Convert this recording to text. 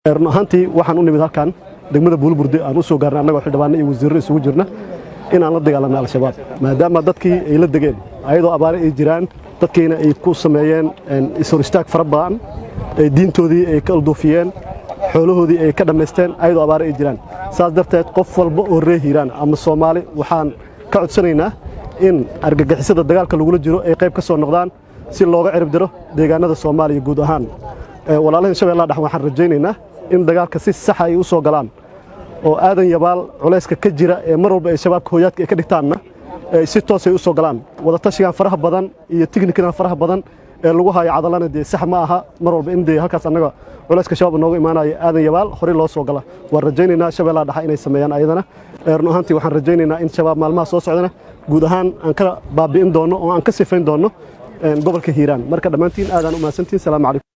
run ahaantii waxaan u nimid halkan degmada buulburde aan u soo gaarnay annagoo xildhibaano iyo wasiirro isugu jirna inaan la dagaalanno al-shabaab maadaama dadkii ay la degeen ayadoo abaare ay jiraan dadkiina ay ku sameeyeen ishor istaag fara badan diintoodii ay ka alduufiyeen xoolahoodii ay ka dhammaysteen ayadoo abaare ay jiraan saas darteed qof walba oo ree hiiraan ama soomaali waxaan ka codsanaynaa in argagixisada dagaalka lagula jiro ay qayb ka soo noqdaan si looga cirib diro deegaanada soomaaliya guud ahaan walaalahan shabeellaha dhex waxaan rajaynaynaa in dagaalka si saxa ay u soo galaan oo aadan yabaal culayska ka jira ee mar walba ay shabaabka hooyaadka ay ka dhigtaanna si toosay u soo galaan wadatashigan faraha badan iyo tiknikadan faraha badan ee lagu hayo cadalana dee sax ma aha mar walba in dee halkaas annaga culayska shabaab nooga imaanayo aadan yabaal horey loo soo gala waan rajaynaynaa shabeellaha dhexa inay sameeyaan ayadana run ahaantii waxaan rajaynaynaa in shabaab maalmaha soo socdana guud ahaan aan ka baabi'in doonno oo aan ka sifayn doonno gobolka hiiraan marka dhammaantiin aadaan u mahadsantiin salaamu calaykum